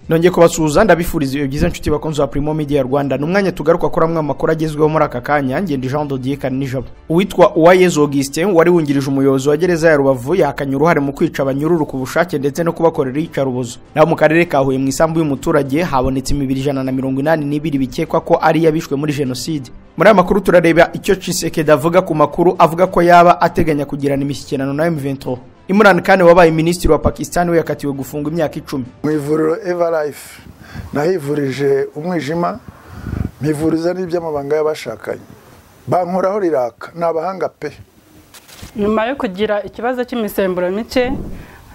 nongeye kubasuhuza ndabifuriza ibihe byiza inshuti bakunzi ba Primo Media Rwanda ni umwanya tugaruka kuri amwe mu makuru agezweho muri aka kanya ngende Jean de Dieu Kanijabo uwitwa Uwayezu Augustin wari wungirije umuyobozi wa gereza ya Rubavu yakanye uruhare mu kwica abanyururu ku bushake ndetse no kubakorera iyicarubozo naho mu karere ka Huye mu isambu y'umuturage habonetse imibiri ijana na mirongo inani n'ibiri bikekwa ko ari iy'abishwe muri jenoside muri aya makuru turareba icyo Tshisekedi avuga ku makuru avuga ko yaba ateganya kugirana imishyikirano na M23 Imran Khan wabaye minisitiri wa Pakistan we yakatiwe gufungwa imyaka icumi mu ivuriro evarayifu nahivurije umwijima mpivuriza n'iby'amabanga y'abashakanye bankoraho riraka ni abahanga pe nyuma yo kugira ikibazo cy'imisemburo mike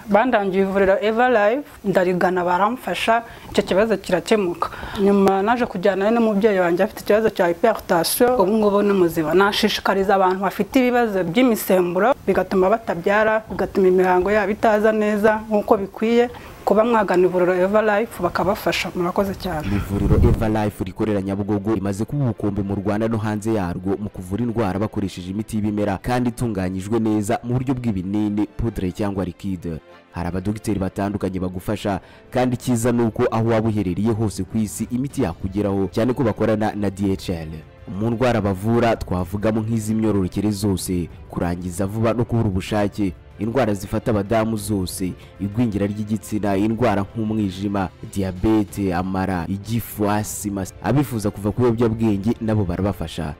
bandangiye ivuriro evarayifu ndarigana baramfasha icyo kibazo kirakemuka nyuma naje kujyanayo n'umubyeyi wanjye afite ikibazo cya hiperutasiyo ubu ngubu ni muzima nashishikariza abantu bafite ibibazo by'imisemburo bigatuma batabyara bigatuma imihango yabo itaza neza nk'uko bikwiye kuba mwagana ivuriro evarayifu bakabafasha murakoze cyane ivuriro evarayifu rikorera nyabugogo rimaze kuba ubukombe mu rwanda no hanze yarwo mu kuvura indwara bakoresheje imiti y'ibimera kandi itunganyijwe neza mu buryo bw'ibinini pudre cyangwa likide hari abadogiteri batandukanye bagufasha kandi cyiza ni uko aho waba uherereye hose ku isi imiti yakugeraho cyane ko bakorana na dhl mu ndwara bavura twavugamo nk'iz'imyororokere zose kurangiza vuba no kubura ubushake indwara zifata abadamu zose igwingira ry'igitsina indwara nk'umwijima diyabete amara igifu asima abifuza kuva ku biyobyabwenge nabo barabafasha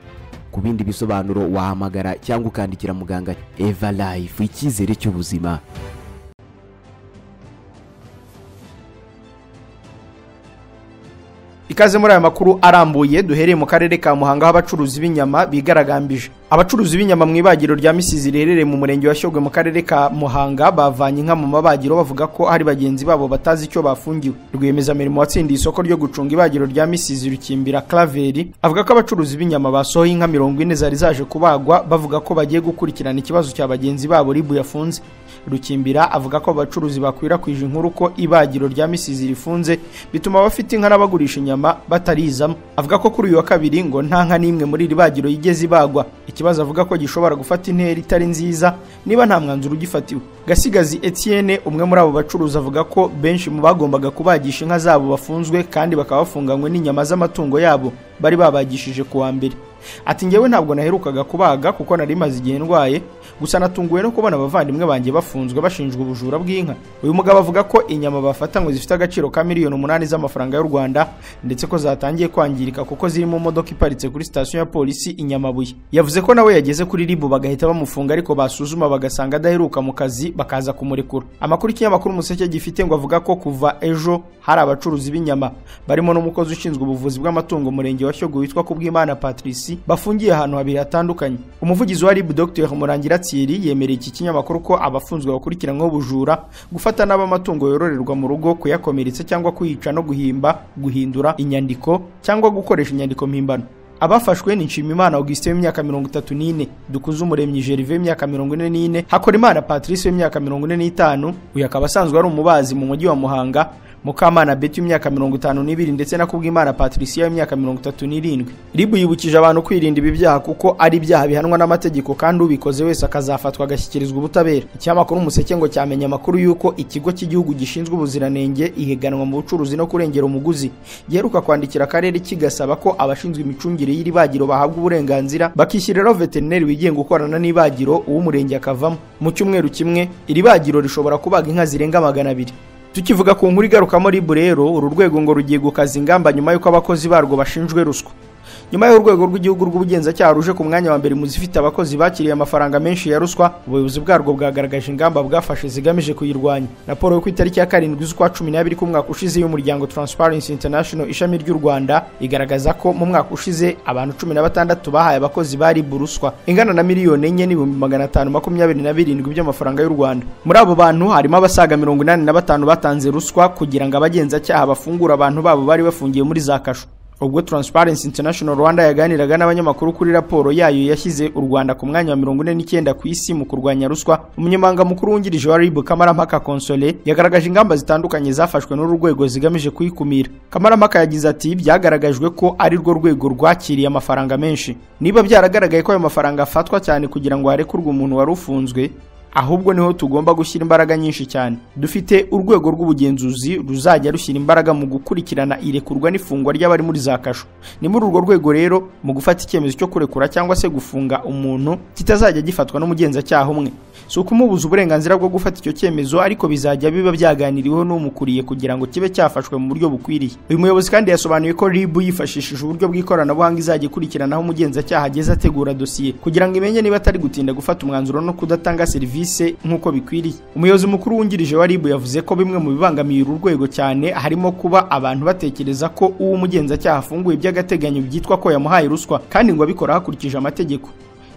ku bindi bisobanuro wahamagara cyangwa ukandikira muganga eva life icyizere cy'ubuzima ikaze muri aya makuru arambuye duhereye mu karere ka muhanga aho abacuruzi b'inyama bigaragambije abacuruzi b'inyama mu ibagiro rya misizi riherereye mu murenge wa shyogwe mu karere ka muhanga bavanye inka mu mabagiro bavuga ko hari bagenzi babo batazi icyo bafungiwe rwiyemezamirimo watsindiye isoko ryo gucunga ibagiro rya misizi rukimbira claveri avuga ko abacuruzi b'inyama basohoye inka mirongo ine zari zaje kubagwa bavuga ko bagiye gukurikirana ikibazo cya bagenzi babo ribu yafunze rukimbira avuga ko abacuruzi bakwirakwije inkuru ko ibagiro rya misizi rifunze bituma abafite inka n'abagurisha inyama batarizamo avuga ko kuri uyu wa kabiri ngo nta nka n'imwe muri iri bagiro yigeze ibagwa ikibazo avuga ko gishobora gufata intera itari nziza niba nta mwanzuro ugifatiwe gasigazi etienne umwe muri abo bacuruzi avuga ko benshi mu bagombaga kubagisha inka zabo bafunzwe kandi bakaba bafunganywe n'inyama z'amatungo yabo bari babagishije kuwa mbere ati ngewe ntabwo naherukaga kubaga kuko nari maze igihe ndwaye gusa natunguwe no kubona abavandimwe banjye bafunzwe bashinjwa ubujura bw'inka uyu mugabo avuga ko inyama bafata ngo zifite agaciro ka miliyoni umunani z'amafaranga y'u rwanda ndetse ko zatangiye kwangirika kuko ziri mu modoka iparitse kuri sitasiyo ya polisi i nyamabuye yavuze ko nawe yageze kuri ribu bagahita bamufunga ariko basuzuma bagasanga adaheruka mu kazi bakaza kumurekura amakuru ikinyamakuru umuseke gifite ngo avuga ko kuva ejo hari abacuruzi b'inyama barimo n'umukozi ushinzwe ubuvuzi bw'amatungo umurenge wa shyogwe witwa kubwimana patrici bafungiye ahantu habiri hatandukanye umuvugizi wa rib dr murangira tsiri yemereye iki kinyamakuru ko abafunzwe bakurikiranyweho ubujura gufata nabi amatungo yororerwa mu rugo kuyakomeretsa cyangwa kuyica no guhimba guhindura inyandiko cyangwa gukoresha inyandiko mpimbano abafashwe ni nshimimana augustin w'imyaka mirongo itatu n'ine dukuze umuremyi gerve w'imyaka mirongo ine n'ine hakorimana patrice w'imyaka mirongo ine n'itanu uyu akaba asanzwe ari umubazi mu mujyi wa muhanga mukamana beti w'imyaka mirongo itanu n'ibiri ndetse na kubwimana patricia w'imyaka mirongo itatu n'irindwi ribu yibukije abantu kwirinda ibi byaha kuko ari ibyaha bihanwa n'amategeko kandi ubikoze wese akazafatwa agashyikirizwa ubutabera ikinyamakuru umuseke ngo cyamenye amakuru y'uko ikigo cy'igihugu gishinzwe ubuziranenge ihiganwa mu bucuruzi no kurengera umuguzi giheruka kwandikira akarere kigasaba ko abashinzwe imicungire y'iri bagiro bahabwa uburenganzira bakishyiriraho veterineri wigenga ukorana n'ibagiro uw'umurenge akavamo mu cyumweru kimwe iri bagiro rishobora kubaga inka zirenga magana abiri tukivuga ku nkuru igarukamo ribu rero uru rwego ngo rugiye gukaza ingamba nyuma y'uko abakozi barwo bashinjwe ruswa nyuma y'urwego rw'igihugu rw'ubugenzacyaha ruje ku mwanya wa mbere mu zifite abakozi bakiriye amafaranga menshi ya ruswa ubuyobozi bwarwo bwagaragaje ingamba bwafashe zigamije kuyirwanya raporo yo ku itariki ya karindwi z'ukwa cumi n'abiri k'umwaka ushize y'umuryango transparency international ishami ry'u rwanda igaragaza ko mu mwaka ushize abantu cumi na batandatu bahaye abakozi bari buruswa ingana na miliyoni enye n'ibihumbi magana atanu makumyabiri na birindwi by'amafaranga y'u rwanda muri abo bantu harimo abasaga mirongo inani na batanu batanze ruswa kugira ngo abagenzacyaha bafungure abantu babo bari bafungiye muri za kasho ubwo Transparency International Rwanda yaganiraga n'abanyamakuru kuri raporo yayo yashyize u Rwanda ku mwanya wa mirongo ine n'icyenda ku isi mu kurwanya ruswa umunyamabanga mukuru wungirije wa RIB Kamarampaka Console yagaragaje ingamba zitandukanye zafashwe n'uru rwego zigamije kuyikumira Kamarampaka yagize ati byagaragajwe ko ari rwo rwego rwakiriye amafaranga menshi niba byaragaragaye ko ayo mafaranga afatwa cyane kugira ngo harekurwe umuntu wari ufunzwe ahubwo niho tugomba gushyira imbaraga nyinshi cyane dufite urwego rw'ubugenzuzi ruzajya rushyira imbaraga mu gukurikirana irekurwa n'ifungwa ry'abari muri za kasho ni muri urwo rwego rero mu gufata icyemezo cyo kurekura cyangwa se gufunga umuntu kitazajya gifatwa n'umugenzacyaha umwe si ukumubuza uburenganzira bwo gufata icyo cyemezo ariko bizajya biba byaganiriweho n'umukuriye kugira ngo kibe cyafashwe mu buryo bukwiriye uyu muyobozi kandi yasobanuye ko rib yifashishije uburyo bw'ikoranabuhanga izajya ikurikiranaho umugenzacyaha ageze ategura dosiye kugira ngo imenye niba atari gutinda gufata umwanzuro no kudatanga serivisi nk'uko bikwiriye umuyobozi mukuru wungirije wa rib yavuze ko bimwe mu bibangamiye uru rwego cyane harimo kuba abantu batekereza ko uwo umugenzacyaha afunguye by'agateganyo byitwa ko yamuhaye ruswa kandi ngo abikora hakurikije amategeko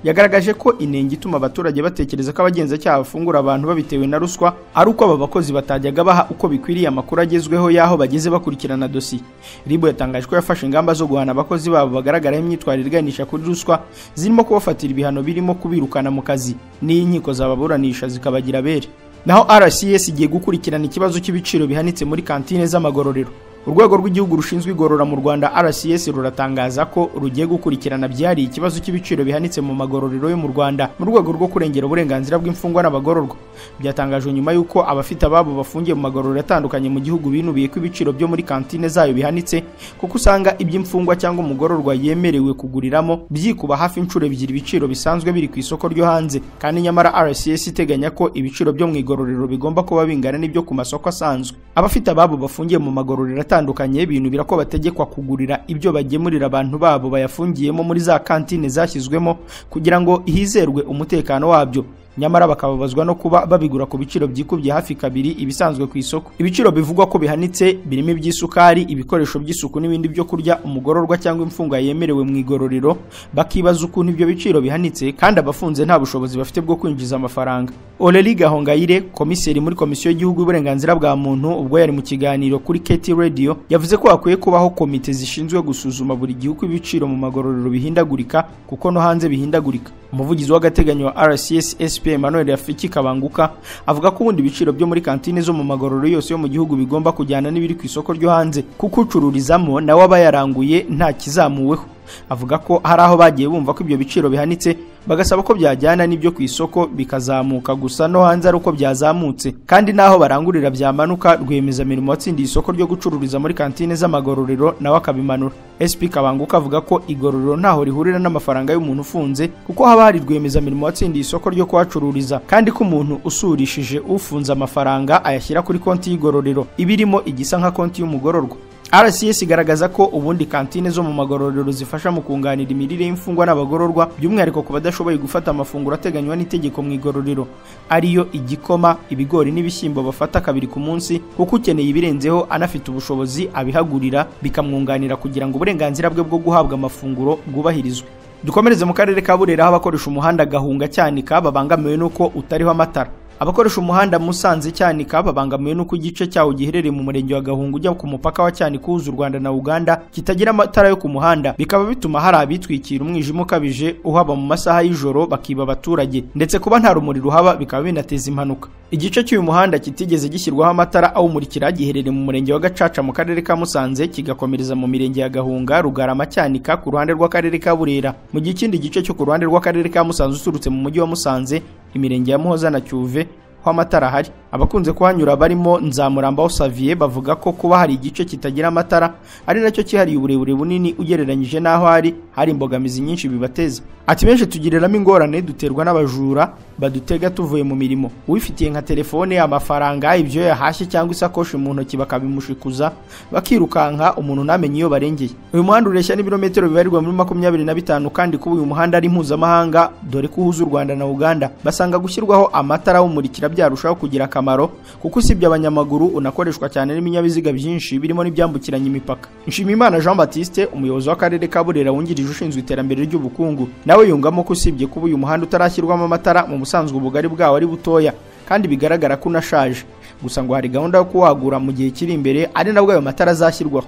yagaragaje ko inenge ituma abaturage batekereza ko abagenzacyaha bafungura abantu babitewe na ruswa ari uko aba bakozi batajyaga baha uko bikwiriye amakuru agezweho y'aho bageze bakurikirana dosiye ribu yatangaje ko yafashe ingamba zo guhana abakozi babo bagaragaraho imyitwarire iganisha kuri ruswa zirimo kubafatira ibihano birimo kubirukana mu kazi n'inkiko zababuranisha zikabagira abere naho rcs igiye gukurikirana ikibazo cy'ibiciro bihanitse muri kantine z'amagororero urwego rw'igihugu rushinzwe igorora mu rwanda rcs ruratangaza ko rugiye gukurikirana byihariye ikibazo cy'ibiciro bihanitse mu magororero yo mu rwanda mu rwego rwo kurengera uburenganzira bw'imfungwa n'abagororwa byatangajwe nyuma y'uko abafite ababo bafungiye mu magororero atandukanye mu gihugu binubiye ko ibiciro byo muri kantine zayo bihanitse kuko usanga iby'imfungwa cyangwa umugororwa yemerewe kuguriramo byikuba hafi inshuro ebyiri ibiciro bisanzwe biri ku isoko ryo hanze kandi nyamara rcs iteganya ko ibiciro byo mu igororero bigomba kuba bingana n'ibyo ku masoko asanzwe abafite ababo bafungiye mu magororero atandukanye binubira ko bategekwa kugurira ibyo bagemurira abantu babo bayafungiyemo muri za kantine zashyizwemo kugira ngo hizerwe umutekano wabyo nyamara bakababazwa no kuba babigura ku biciro byikubye hafi kabiri ibisanzwe ku isoko ibiciro bivugwa ko bihanitse birimo iby'isukari ibikoresho by'isuku n'ibindi byo kurya umugororwa cyangwa imfungwa yemerewe mu igororero bakibaza ukuntu ibyo biciro bihanitse kandi abafunze nta bushobozi bafite bwo kwinjiza amafaranga Oreli Gahongayire komiseri muri komisiyo y'igihugu y'uburenganzira bwa muntu ubwo yari mu kiganiro kuri Keti Radio yavuze ko hakwiye kubaho komite zishinzwe gusuzuma buri gihe uko ibiciro mu magororero bihindagurika kuko no hanze bihindagurika umuvugizi w'agateganyo wa RCS SP Emmanuel Rafiki Kabanguka avuga ko ubundi ibiciro byo muri kantine zo mu magororero yose yo mu gihugu bigomba kujyana n'ibiri ku isoko ryo hanze kuko ucururizamo nawe aba yaranguye nta kizamuweho avuga ko hari aho bagiye bumva ko ibyo biciro bihanitse bagasaba ko byajyana n'ibyo ku isoko bikazamuka gusa no hanze ari uko byazamutse kandi n'aho barangurira byamanuka rwiyemezamirimo watsindiye isoko ryo gucururiza muri kantine z'amagororero nawe akabimanura SP Kabanguka avuga ko igororero ntaho rihurira n'amafaranga y'umuntu ufunze kuko haba hari rwiyemezamirimo watsindiye isoko ryo kuhacururiza kandi ko umuntu usurishije ufunze amafaranga ayashyira kuri konti y'igororero ibirimo igisa nka konti y'umugororwa RCS igaragaza ko ubundi kantine zo mu magororero zifasha mu kunganira imirire y'imfungwa n'abagororwa by'umwihariko ku badashoboye gufata amafunguro ateganywa n'itegeko mu igororero ariyo igikoma ibigori n'ibishyimbo bafata kabiri ku munsi kuko ukeneye ibirenzeho anafite ubushobozi abihagurira bikamwunganira kugira ngo uburenganzira bwe bwo guhabwa amafunguro bwubahirizwe dukomereze mu karere ka burera aho abakoresha umuhanda gahunga cyanika babangamiwe n'uko utariho amatara abakoresha umuhanda musanze cyanika babangamiwe n'uko igice cyawo giherereye mu murenge wa gahunga ujya ku mupaka wa cyanika uhuza u rwanda na uganda kitagira amatara yo ku muhanda bikaba bituma hari abitwikira umwijima ukabije uhaba mu masaha y'ijoro bakiba abaturage ndetse kuba nta rumuri ruhaba bikaba binateza impanuka igice cy'uyu muhanda kitigeze gishyirwaho amatara awumurikira giherereye mu murenge wa gacaca mu karere ka musanze kigakomereza mu mirenge ya gahunga rugarama cyanika ku ruhande rw'akarere ka burera mu gihe ikindi gice cyo ku ruhande rw'akarere ka musanze uturutse mu mujyi wa musanze imirenge ya muhoza na cyuve aho amatara ahari abakunze kuhanyura barimo nzamurambaho saviye bavuga ko kuba hari igice kitagira amatara ari nacyo cyihariye uburebure bunini ugereranyije n'aho ari hari imbogamizi nyinshi bibateza ati benshi tugiriramo ingorane duterwa n'abajura badutega tuvuye mu mirimo uwifitiye nka telefone amafaranga ibyo yahashye cyangwa isakoshi mu ntoki bakabimushikuza bakirukanka umuntu ntamenye iyo barengeye uyu muhanda ureshya n'ibirometero bibarirwa muri makumyabiri na bitanu kandi kuba uyu muhanda ari mpuzamahanga dore ko uhuza u rwanda na uganda basanga gushyirwaho amatara awumurikira byarushaho kugira akamaro kuko usibye abanyamaguru unakoreshwa cyane n'ibinyabiziga byinshi birimo n'ibyambukiranya imipaka nshimiyimana jean batiste umuyobozi w'akarere ka burera wungirije ushinzwe iterambere ry'ubukungu nawe yungamo ko usibye kuba uyu muhanda utarashyirwamo amatara mu busanzwe ubugari bwawo ari butoya kandi bigaragara ko unashaje gusa ngo hari gahunda yo kuwagura mu gihe kiri imbere ari nabwo ayo matara azashyirwaho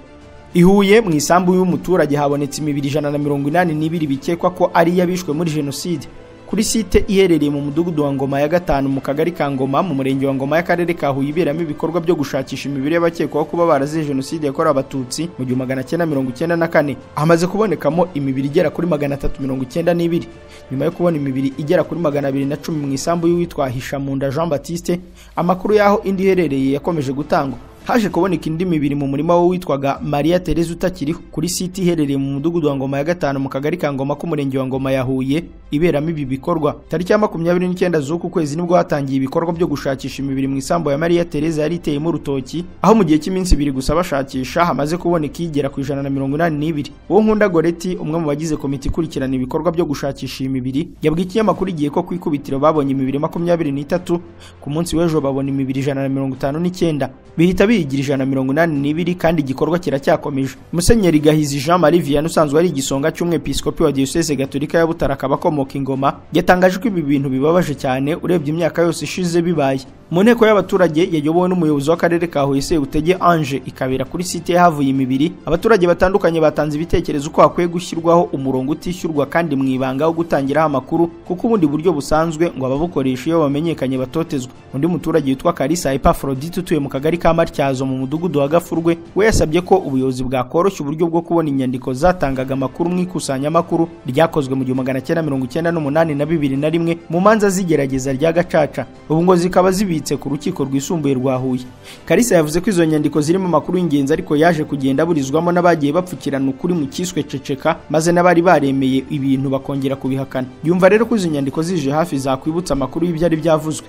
ihuye mu isambu y'umuturage habonetse imibiri ijana na mirongo inani n'ibiri bikekwa ko ari iy'abishwe muri jenoside kuri site iherereye mu mudugudu wa ngoma ya gatanu mu kagari ka ngoma mu murenge wa ngoma y'akarere ka huye iberamo ibikorwa byo gushakisha imibiri y'abakekwaho kuba barazize jenoside yakorewe abatutsi mu gihumbi magana cyenda mirongo icyenda na kane hamaze kubonekamo imibiri igera kuri magana atatu mirongo icyenda n'ibiri nyuma yo kubona imibiri igera kuri magana abiri na cumi mu isambu y'uwitwa hishamunda jean batiste amakuru y'aho indi iherereye yakomeje gutangwa haje kuboneka indi mibiri mu murima witwaga Maria Tereza utakiriho kuri site iherereye mu mudugudu wa Ngoma ya gatanu mu kagari ka Ngoma k'umurenge wa Ngoma ya Huye iberamo ibi bikorwa tariki ya makumyabiri n'icyenda z'uku kwezi nibwo hatangiye ibikorwa byo gushakisha imibiri mu isambu ya Maria Tereza yari iteyemo urutoki aho mu gihe cy'iminsi ibiri gusa bashakisha hamaze kuboneka igera ku ijana na mirongo inani n'ibiri uwo nkunda Goreti umwe mu bagize komite ikurikirana ibikorwa byo gushakisha iyi mibiri yabwiye ikinyamakuru igihe ko ku ikubitiro babonye imibiri makumyabiri n'itatu ku munsi w'ejo babona imibiri ijana na mirongo itanu n'icyenda bihita biyigira ijana mirongo inani n'ibiri kandi igikorwa kiracyakomeje musenyeri gahizi jean marie vianney usanzwe ari igisonga cy'umwepiskopi wa diyoseze gatolika ya butara akaba akomoka ingoma yatangaje ko ibi bintu bibabaje cyane urebye imyaka yose ishize bibaye mu nteko y'abaturage yayobowe n'umuyobozi w'akarere ka huye sebutege ange ikabera kuri site havuye imibiri abaturage batandukanye batanze ibitekerezo uko hakwiye gushyirwaho umurongo utishyurwa kandi mu ibanga wo gutangiraho amakuru kuko ubundi buryo busanzwe ngo ababukoresha iyo bamenyekanye batotezwe undi muturage witwa karisa epafrodite utuye mu kagari ka matya Matyazo mu mudugudu wa Gafurwe we yasabye ko ubuyobozi bwakoroshya uburyo bwo kubona inyandiko zatangaga amakuru mu ikusanyamakuru ryakozwe mu gihumbi magana cyenda mirongo icyenda n'umunani na bibiri na rimwe mu manza z'igerageza rya Gacaca ubu ngo zikaba zibitse ku rukiko rwisumbuye rwa Huye Karisa yavuze ko izo nyandiko zirimo amakuru y'ingenzi ariko yaje kugenda aburizwamo n'abagiye bapfukirana ukuri mu kiswe ceceka maze n'abari baremeye ibintu bakongera kubihakana yumva rero ko izo nyandiko zije hafi zakwibutsa amakuru y'ibyari byavuzwe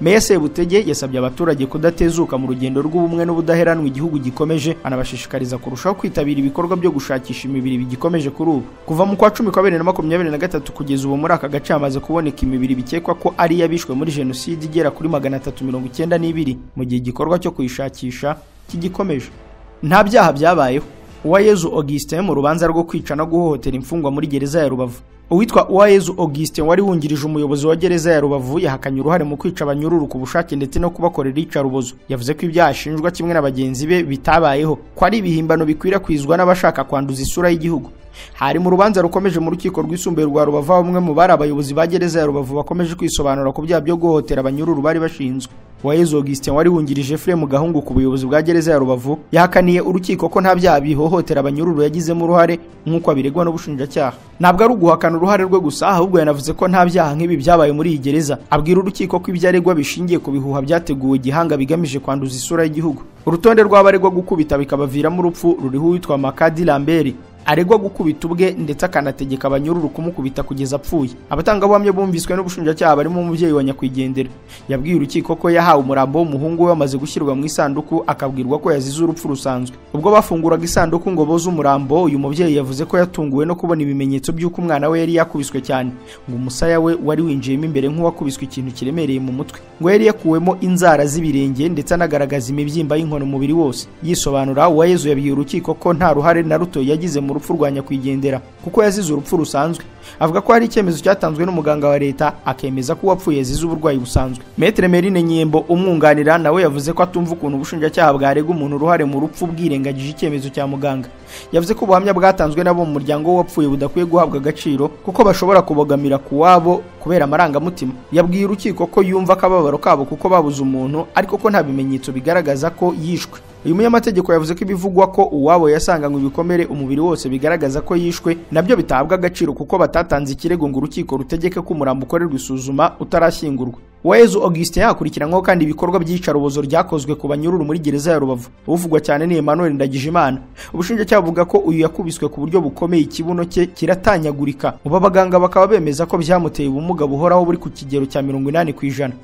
Meya Sebutege yasabye abaturage kudatezuka mu rugendo rw'ubumwe n'ubudaheranwa igihugu gikomeje anabashishikariza kurushaho kwitabira ibikorwa byo gushakisha imibiri bigikomeje kuri ubu kuva mu kwa cumi kwa bibiri na makumyabiri na gatatu kugeza ubu muri aka gace hamaze kuboneka imibiri bikekwa ko ari iy'abishwe muri jenoside igera kuri magana atatu mirongo icyenda n'ibiri mu gihe igikorwa cyo kuyishakisha kigikomeje nta byaha byabayeho uwayezu augustin mu rubanza rwo kwica no guhohotera imfungwa muri gereza ya rubavu uwitwa uwayezu augustin wari wungirije umuyobozi wa gereza ya rubavu yahakanye uruhare mu kwica abanyururu ku bushake ndetse no kubakorera iyicarubozo yavuze ko ibyaha ashinjwa kimwe na bagenzi be bitabayeho ko ari ibihimbano bikwirakwizwa n'abashaka kwanduza isura y'igihugu hari mu rubanza rukomeje mu rukiko rwisumbuye rwa rubavu aho umwe mu bari abayobozi ba gereza ya rubavu bakomeje kwisobanura ku byaha byo guhohotera abanyururu bari bashinzwe uwayezu augustin wari wungirije fremu gahungu ku buyobozi bwa gereza ya rubavu yahakaniye urukiko ko nta byaha bihohotera abanyururu yagizemo uruhare nk'uko abiregwa n'ubushinjacyaha ntabwo ari uguhakana uruhare rwe gusa ahubwo yanavuze ko nta byaha nk'ibi byabaye muri iyi gereza abwira urukiko ko ibyo aregwa bishingiye ku bihuha byateguwe gihanga bigamije kwanduza isura y'igihugu urutonde rw'abaregwa gukubita bikabaviramo urupfu ruriho uwitwa makadi lambert aregwa gukubita ubwe ndetse akanategeka abanyururu kumukubita kugeza apfuye abatangabuhamya bumviswe n'ubushinjacyaha barimo umubyeyi wa nyakwigendera yabwiye urukiko ko yahawe umurambo w'umuhungu we wamaze gushyirwa mu isanduku akabwirwa ko yazize urupfu rusanzwe ubwo bafunguraga isanduku ngo boze umurambo uyu mubyeyi yavuze ko yatunguwe no kubona ibimenyetso by'uko umwana we yari yakubiswe cyane ngo umusaya we wari winjiyemo imbere nk'uwakubiswe ikintu kiremereye mu mutwe ngo yari yakuwemo inzara z'ibirenge ndetse anagaragaza imibyimba y'inkono mubiri wose yisobanura uwayezu yabwiye urukiko ko nta ruhare na ruto yagize mu urupfu rwa nyakwigendera kuko yazize urupfu rusanzwe avuga ko hari icyemezo cyatanzwe n'umuganga wa leta akemeza ko uwapfuye yazize uburwayi busanzwe metere merine nyembo umwunganira nawe yavuze ko atumva ukuntu ubushinjacyaha bwarega umuntu uruhare mu rupfu bwirengagije icyemezo cya muganga yavuze ko ubuhamya bwatanzwe nabo mu muryango w'uwapfuye budakwiye guhabwa agaciro kuko bashobora kubogamira ku wabo kubera amarangamutima yabwiye urukiko ko yumva akababaro kabo kuko babuze umuntu ariko ko nta bimenyetso bigaragaza ko yishwe uyu munyamategeko yavuze ko ibivugwa ko uwabo yasanganywe ibikomere umubiri wose bigaragaza ko yishwe nabyo bitabwa agaciro kuko batatanze ikirego ngo urukiko rutegeke ko umurambo ukorerwa isuzuma utarashyingurwa Uwayezu Augustin yakurikiranyweho kandi ibikorwa by'iyicarubozo ryakozwe ku banyururu muri gereza ya Rubavu uvugwa cyane ni Emmanuel Ndagijimana ubushinjacyaha buvuga ko uyu yakubiswe ku buryo bukomeye ikibuno cye kiratanyagurika ubu abaganga bakaba bemeza ko byamuteye ubumuga buhoraho buri ku kigero cya mirongo inani ku ijana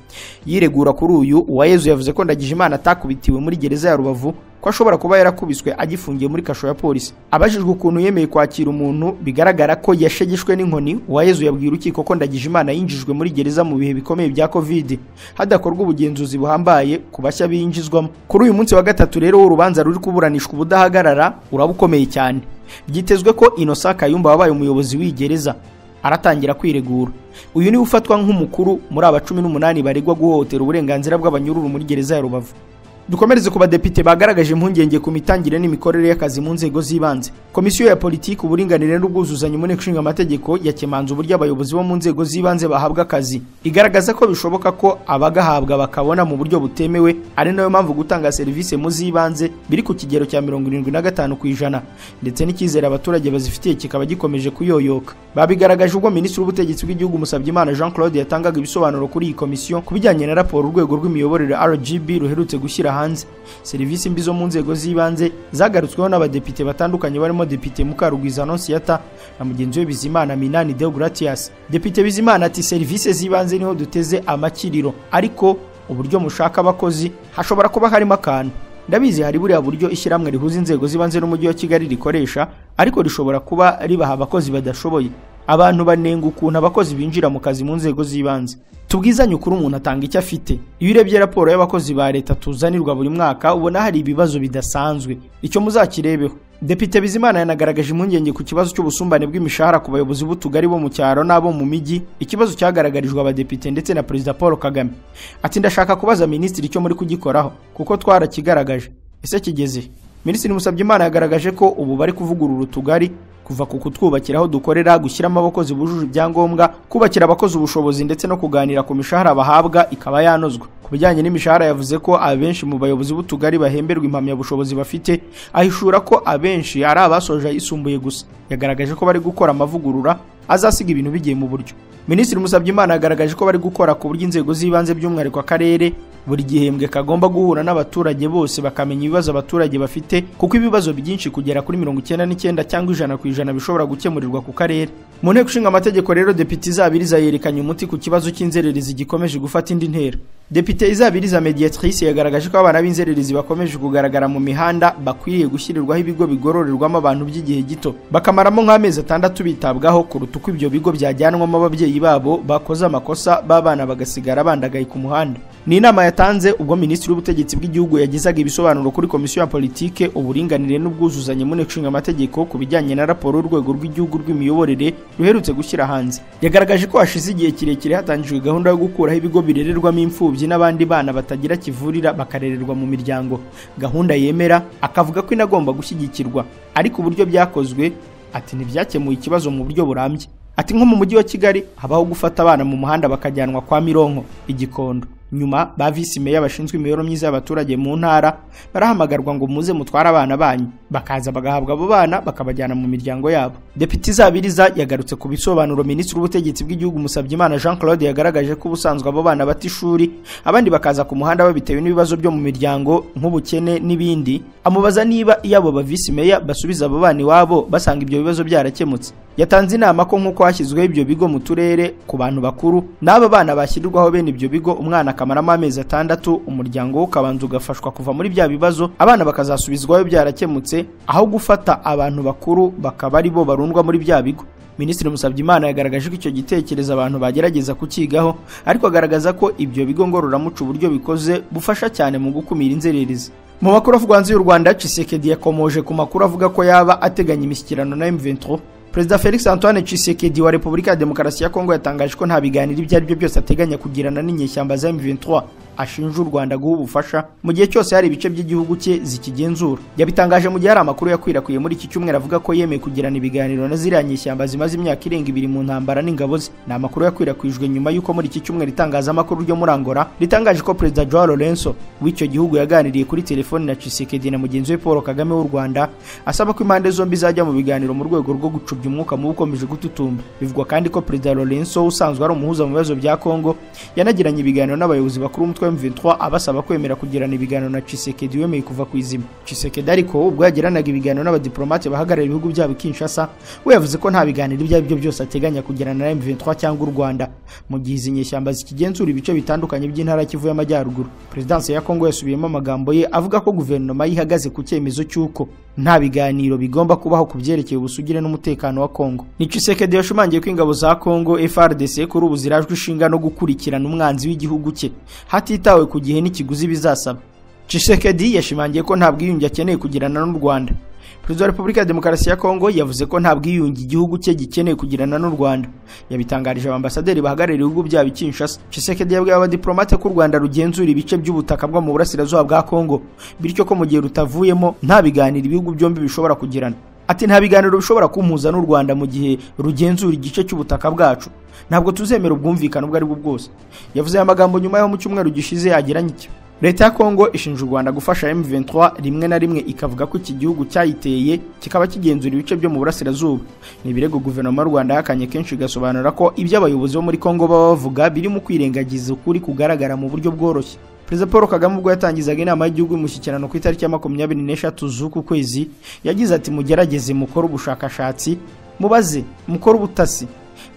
yiregura kuri uyu Uwayezu yavuze ko Ndagijimana atakubitiwe muri gereza ya Rubavu ko ashobora kuba yarakubiswe agifungiye muri kasho ya polisi abajijwe ukuntu yemeye kwakira umuntu bigaragara ko yashegeshwe n'inkoni uwayezu yabwiye urukiko ko ndagijimana yinjijwe muri gereza mu bihe bikomeye bya covid hadakorwa ubugenzuzi buhambaye ku bashya binjizwamo kuri uyu munsi wa gatatu rero w'urubanza ruri kuburanishwa ubudahagarara uraba ukomeye cyane byitezwe ko inosa kayumba wabaye umuyobozi w'igereza aratangira kwiregura uyu niwe ufatwa nk'umukuru muri aba cumi n'umunani baregwa guhohotera uburenganzira bw'abanyururu muri gereza ya rubavu dukomereze ku badepite bagaragaje impungenge ku mitangire n'imikorere y'akazi mu nzego z'ibanze komisiyo ya politiki uburinganire n'ubwuzuzanye mu nteko ishinga amategeko yakemanze uburyo abayobozi bo mu nzego z'ibanze bahabwa akazi igaragaza ko bishoboka ko abagahabwa bakabona mu buryo butemewe ari nayo mpamvu gutanga serivisi mu z'ibanze biri ku kigero cya mirongo irindwi na gatanu ku ijana ndetse n'icyizere abaturage bazifitiye kikaba gikomeje kuyoyoka babigaragaje ubwo minisitiri w'ubutegetsi bw'igihugu musabye jean claude yatangaga ibisobanuro kuri iyi komisiyo ku bijyanye na raporo urwego rw'imiyoborere rgb ruherutse gushyira hanze serivisi mbi zo mu nzego z'ibanze zagarutsweho n'abadepite batandukanye barimo depite mukarugwiza anonsiyata na mugenzi we bizimana minani deogratias depite bizimana ati serivisi z'ibanze niho duteze amakiriro ariko uburyo mushaka abakozi hashobora kuba harimo akantu ndabizi hari buriya buryo ishyirahamwe rihuza inzego z'ibanze n'umujyi wa kigali rikoresha ariko rishobora kuba ribaha abakozi badashoboye abantu banenga ukuntu abakozi binjira mu kazi mu nzego z'ibanze tubwizanye ukuri umuntu atanga icyo afite iyo urebye raporo y'abakozi ba leta tuzanirwa buri mwaka ubona hari ibibazo bidasanzwe icyo muzakirebeho depite bizimana yanagaragaje impungenge ku kibazo cy'ubusumbane bw'imishahara ku bayobozi b'utugari bo mu cyaro n'abo mu mijyi ikibazo cyagaragarijwe abadepite ndetse na perezida paul kagame ati ndashaka kubaza minisitiri icyo muri kugikoraho kuko twarakigaragaje ese kigeze minisitiri musabyimana yagaragaje ko ubu bari kuvugurura utugari kuva ku kutwubakira aho dukorera gushyiramo abakozi bujuje ibyangombwa kubakira abakozi ubushobozi ndetse no kuganira ku mishahara bahabwa ikaba yanozwa ku bijyanye n'imishahara yavuze ko abenshi mu bayobozi b'utugari bahemberwa impamyabushobozi bafite ahishura ko abenshi ari abasoje ayisumbuye gusa yagaragaje ko bari gukora amavugurura azasiga ibintu bigiye mu buryo minisitiri musabyimana yagaragaje ko bari gukora ku buryo inzego z'ibanze by'umwihariko akarere buri gihembwe kagomba guhura n'abaturage bose bakamenya ibibazo abaturage bafite kuko ibibazo byinshi kugera kuri mirongo icyenda n'icyenda cyangwa ijana ku ijana bishobora gukemurirwa ku karere mu nteko ishinga amategeko rero depite izabiriza yerekanye umuti ku kibazo cy'inzererezi gikomeje gufata indi ntera depite izabiriza mediatrice yagaragaje ko abana b'inzererezi bakomeje kugaragara mu mihanda bakwiriye gushyirirwaho ibigo bigororerwamo abantu by'igihe gito bakamaramo nk'amezi atandatu bitabwaho kuruta uko ibyo bigo byajyanwamo ababyeyi babo bakoze amakosa b'abana bagasigara bandagaye ku muhanda ni inama yatanze ubwo minisitiri w'ubutegetsi bw'igihugu yagezaga ibisobanuro kuri komisiyo ya politike uburinganire n'ubwuzuzanye mu nteko ishinga amategeko ku bijyanye na raporo y'urwego rw'igihugu rw'imiyoborere ruherutse gushyira hanze yagaragaje ko hashize igihe kirekire hatangijwe gahunda yo gukuraho ibigo birererwamo imfubyi imfubyi n'abandi bana batagira kivurira bakarererwa mu miryango gahunda yemera akavuga ko inagomba gushyigikirwa ariko uburyo byakozwe ati ntibyakemuye ikibazo mu buryo burambye ati nko mu mujyi wa kigali habaho gufata abana mu muhanda bakajyanwa kwa mironko igikondo nyuma ba visi meya bashinzwe imibereho myiza y'abaturage mu ntara barahamagarwa ngo muze mutware abana banyu bakaza bagahabwa abo bana bakabajyana mu miryango yabo depite izabiriza yagarutse ku bisobanuro minisitiri w'ubutegetsi bw'igihugu musabyimana jean claude yagaragaje ko ubusanzwe abo bana bata ishuri abandi bakaza ku muhanda babitewe n'ibibazo byo mu miryango nk'ubukene n'ibindi amubaza niba iyo abo ba visi meya basubiza abo bana iwabo basanga ibyo bibazo byarakemutse yatanze inama ko nk'uko hashyizweho ibyo bigo mu turere ku bantu bakuru n'aba bana bashyirwaho bene ibyo bigo umwana akamaramo amezi atandatu umuryango we ukabanza ugafashwa kuva muri bya bibazo abana bakazasubizwaho byarakemutse aho gufata abantu bakuru bakaba ari bo barundwa muri bya bigo minisitiri musabyimana yagaragaje ko icyo gitekerezo abantu bagerageza kukigaho ariko agaragaza ko ibyo bigo ngororamuco uburyo bikoze bufasha cyane mu gukumira inzererezi mu makuru avugwa hanze y'u rwanda cisekedi yakomoje ku makuru avuga ko yaba ateganya imishyikirano na m23 perezida felix antoine cisekedi wa repubulika ya demokarasi ya kongo yatangaje ko nta biganiro ibyo ari byo byose ateganya kugirana n'inyeshyamba za m23 ashinja u rwanda guha ubufasha mu gihe cyose hari ibice by'igihugu cye zikigenzura yabitangaje mu gihe hari amakuru yakwirakwiriye muri iki cyumweru avuga ko yemeye kugirana ibiganiro na ziriya nyeshyamba zimaze imyaka irenga ibiri mu ntambara n'ingabo ze ni amakuru yakwirakwijwe nyuma y'uko muri iki cyumweru itangazamakuru ryo muri angola ritangaje ko perezida joao lorenzo w'icyo gihugu yaganiriye kuri telefoni na cisekedi na mugenzi we paul kagame w'u rwanda asaba ko impande zombi zajya mu biganiro mu rwego rwo gucubya gupfobya umwuka mubi ukomeje gututumba bivugwa kandi ko perezida lorenso usanzwe ari umuhuza mu bibazo bya kongo yanagiranye ibiganiro n'abayobozi bakuru b'umutwe m23 abasaba kwemera kugirana ibiganiro na cisekedi wemeye kuva ku izima cisekedi ariko ubwo yagiranaga ibiganiro n'abadiplomate bahagarariye ibihugu byabo i kinshasa we yavuze ko nta biganiro ibyo ari byo byose ateganya kugirana na m23 cyangwa u rwanda mu gihe izi nyeshyamba zikigenzura ibice bitandukanye by'intara y'ikivu y'amajyaruguru perezidansi ya kongo yasubiyemo amagambo ye avuga ko guverinoma yihagaze ku cyemezo cy'uko nta biganiro bigomba kubaho ku byerekeye ubusugire n'umutekano wa Kongo ni Tshisekedi yashumangiye ko ingabo za Kongo FARDC kuri ubu zirajwe ishinga no gukurikirana umwanzi w'igihugu cye hatitawe ku gihe n'ikiguzi bizasaba Tshisekedi yashimangiye ko nta bwiyunge akeneye kugirana n'u Rwanda perezida wa repubulika ya demokarasi ya kongo yavuze ko nta bwiyunge igihugu cye gikeneye kugirana n'u rwanda yabitangarije abambasaderi bahagarariye ibihugu byabo i kinshasa cisekedi yabwiye abadiplomate ko u rwanda rugenzura ibice by'ubutaka bwo mu burasirazuba bwa kongo bityo ko mu gihe rutavuyemo nta biganiro ibihugu byombi bishobora kugirana ati nta biganiro bishobora kumpuza n'u rwanda mu gihe rugenzura igice cy'ubutaka bwacu ntabwo tuzemera ubwumvikane ubwo ari bwo bwose yavuze aya magambo nyuma yo mu cyumweru gishize yagiranye icyo leta ya kongo ishinja u rwanda gufasha m23 rimwe na rimwe ikavuga ko iki gihugu cyayiteye kikaba kigenzura ibice byo mu burasirazuba ni ibirego guverinoma y'u rwanda yahakanye kenshi igasobanura ko ibyo abayobozi bo muri kongo baba bavuga birimo kwirengagiza ukuri kugaragara mu buryo bworoshye perezida paul kagame ubwo yatangizaga inama y'igihugu y'umushyikirano ku itariki ya makumyabiri n'eshatu z'uku kwezi yagize ati mugerageze mukore ubushakashatsi mubaze mukore ubutasi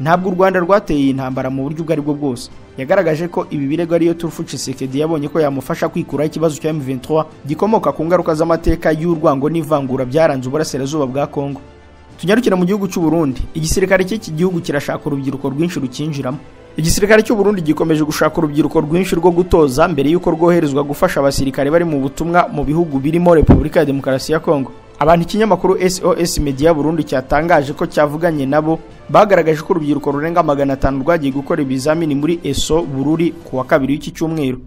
ntabwo u rwanda rwateye iyi ntambara mu buryo ubwo ari bwo bwose yagaragaje ko ibi birego ariyo turufu cisekedi yabonye ko yamufasha kwikuraho ikibazo cya m23 gikomoka ku ngaruka z'amateka y'urwango n'ivangura byaranze uburasirazuba bwa kongo tunyarukira mu gihugu cy'u Burundi igisirikare cy'iki gihugu kirashaka urubyiruko rwinshi rukinjiramo igisirikare cy'u Burundi gikomeje gushaka urubyiruko rwinshi rwo gutoza mbere y'uko rwoherezwa gufasha abasirikare bari mu butumwa mu bihugu birimo Repubulika ya Demokarasi ya Kongo abantu ikinyamakuru SOS Media Burundi cyatangaje ko cyavuganye nabo bagaragaje ko urubyiruko rurenga magana atanu rwagiye gukora ibizamini muri ESO Bururi ku wa kabiri w'iki cyumweru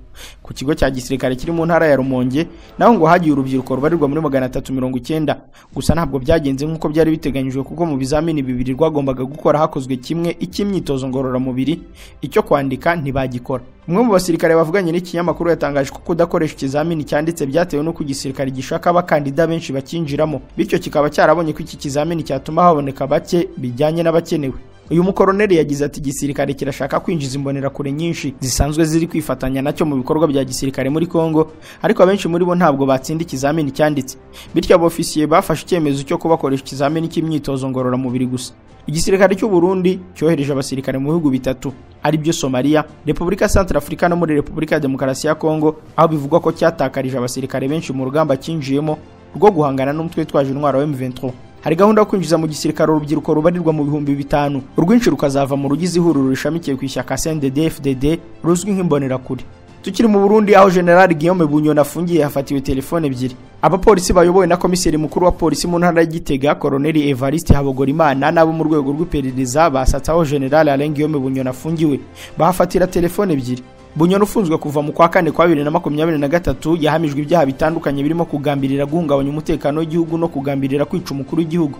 ku kigo cya gisirikare kiri mu ntara ya Rumonge naho ngo hagiye urubyiruko rubarirwa muri magana atatu mirongo icyenda gusa ntabwo byagenze nk'uko byari biteganyijwe kuko mu bizamini bibiri rwagombaga gukora hakozwe kimwe icy'imyitozo ngororamubiri icyo kwandika ntibagikora umwe mu basirikare bavuganye n'ikinyamakuru yatangaje ko kudakoresha ikizamini cyanditse byatewe n'uko igisirikare gishaka abakandida benshi bakinjiramo bityo kikaba cyarabonye ko iki kizamini cyatuma haboneka bake bijyanye n'abakenewe uyu mukoroneri yagize ati igisirikare kirashaka kwinjiza imbonerakure nyinshi zisanzwe ziri kwifatanya nacyo mu bikorwa bya gisirikare muri Kongo ariko abenshi muri bo ntabwo batsinda ikizamini cyanditse bityo abofisiye bafashe icyemezo cyo kubakoresha ikizamini cy'imyitozo ngororamubiri gusa igisirikare cy'u Burundi cyohereje abasirikare mu bihugu bitatu ari byo Somalia Repubulika Centrafrica no muri Repubulika ya Demokarasi ya Kongo aho bivugwa ko cyatakarije abasirikare benshi mu rugamba cyinjiyemo rwo guhangana n'umutwe witwaje intwaro wa M23 hari gahunda yo kwinjiza mu gisirikare urubyiruko rubarirwa mu bihumbi bitanu urwinshi rukazava mu rugize ihuriro rishamikiye ku ishyaka CNDD FDD ruzwi nk'imbonerakure tukiri mu Burundi aho General Guillaume Bunyoni afungiye hafatiwe telefone ebyiri abapolisi bayobowe na komiseri mukuru wa polisi mu ntara y'Igitega Colonel Evariste Habogorimana nabo mu rwego rw'iperereza basatsaho General Alain Guillaume Bunyoni afungiwe bahafatira telefone ebyiri bunyoni ufunzwe kuva mu kwa kane kwa bibiri na makumyabiri na gatatu yahamijwe ibyaha bitandukanye birimo kugambirira guhungabanya umutekano w'igihugu no kugambirira kwica umukuru w'igihugu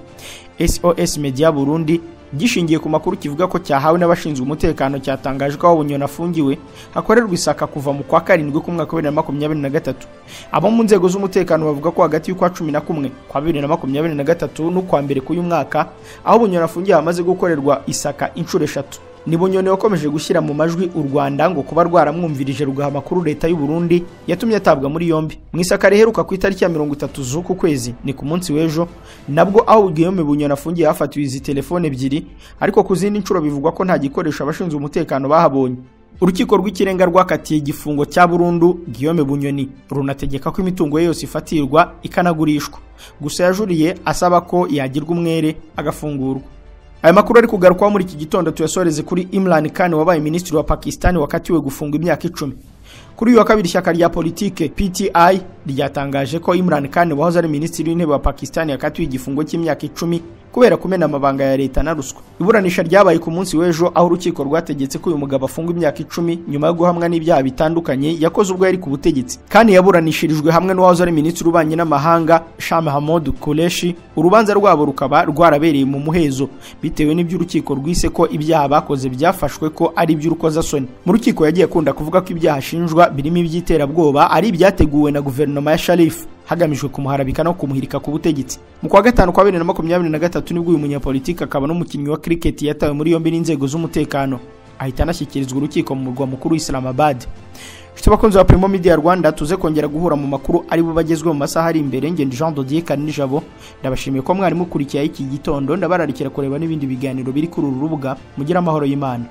sos media burundi gishingiye ku makuru kivuga ko cyahawe n'abashinzwe umutekano cyatangaje ko aho bunyoni afungiwe hakorerwa isaka kuva mu kwa karindwi k'umwaka wa bibiri na makumyabiri na gatatu abo mu nzego z'umutekano bavuga ko hagati y'ukwa cumi na kumwe kwa bibiri na makumyabiri na gatatu n'ukwa mbere k'uyu mwaka aho bunyoni afungiwe hamaze gukorerwa isaka inshuro eshatu ni bunyoni wakomeje gushyira mu majwi u rwanda ngo kuba rwaramwumvirije rugaha amakuru leta y'u Burundi yatumye atabwa muri yombi mu isaka riheruka ku itariki ya mirongo itatu z'uku kwezi ni ku munsi w'ejo nabwo aho guillaume bunyoni afungiye hafatiwe izi telefone ebyiri ariko ku zindi nshuro bivugwa ko nta gikoresho abashinzwe umutekano bahabonye urukiko rw'ikirenga rwakatiye igifungo cya burundu guillaume bunyoni runategeka ko imitungo ye yose ifatirwa ikanagurishwa gusa yajuriye asaba ko yagirwa umwere agafungurwa aya makuru ari kugarukwaho muri iki gitondo tuyasoreze kuri Imran Khan wabaye minisitiri wa Pakistan wakatiwe gufunga imyaka icumi kuri uyu wa kabiri ishyaka rya politike PTI ryatangaje ko Imran Khan wahoze ari minisitiri w'intebe wa Pakistan yakatiwe igifungo cy'imyaka icumi kubera kumena amabanga ya leta na ruswa iburanisha ryabaye ku munsi w'ejo aho urukiko rwategetse ko uyu mugabo afungwa imyaka icumi nyuma yo guhamwa n'ibyaha bitandukanye yakoze ubwo yari ku butegetsi kandi yaburanishirijwe hamwe n'uwahoze ari minisitiri w'ububanyi n'amahanga Shah Mahmoud Qureshi urubanza rwabo rukaba rwarabereye mu muhezo bitewe n'ibyo urukiko rwise ko ibyaha bakoze byafashwe ko ari iby'urukozasoni mu rukiko yagiye akunda kuvuga ko ibyaha ashinjwa birimo iby'iterabwoba ari ibyateguwe na guverinoma ya Sharif hagamijwe kumuharabika no kumuhirika ku butegetsi mu kwa gatanu kwa bibiri na makumyabiri na gatatu nibwo uyu munyapolitiki akaba n'umukinnyi wa cricket yatawe muri yombi n'inzego z'umutekano ahita anashyikirizwa urukiko mu murwa mukuru Islamabad Nshuti bakunzi ba Primo Media Rwanda tuze kongera guhura mu makuru ari bo bagezweho mu masaha ari imbere ngende Jean Dodier Kanijabo ndabashimiye ko mwari mukurikiye iki gitondo ndabararikira kureba n'ibindi biganiro biri kuri uru rubuga mugira amahoro y'Imana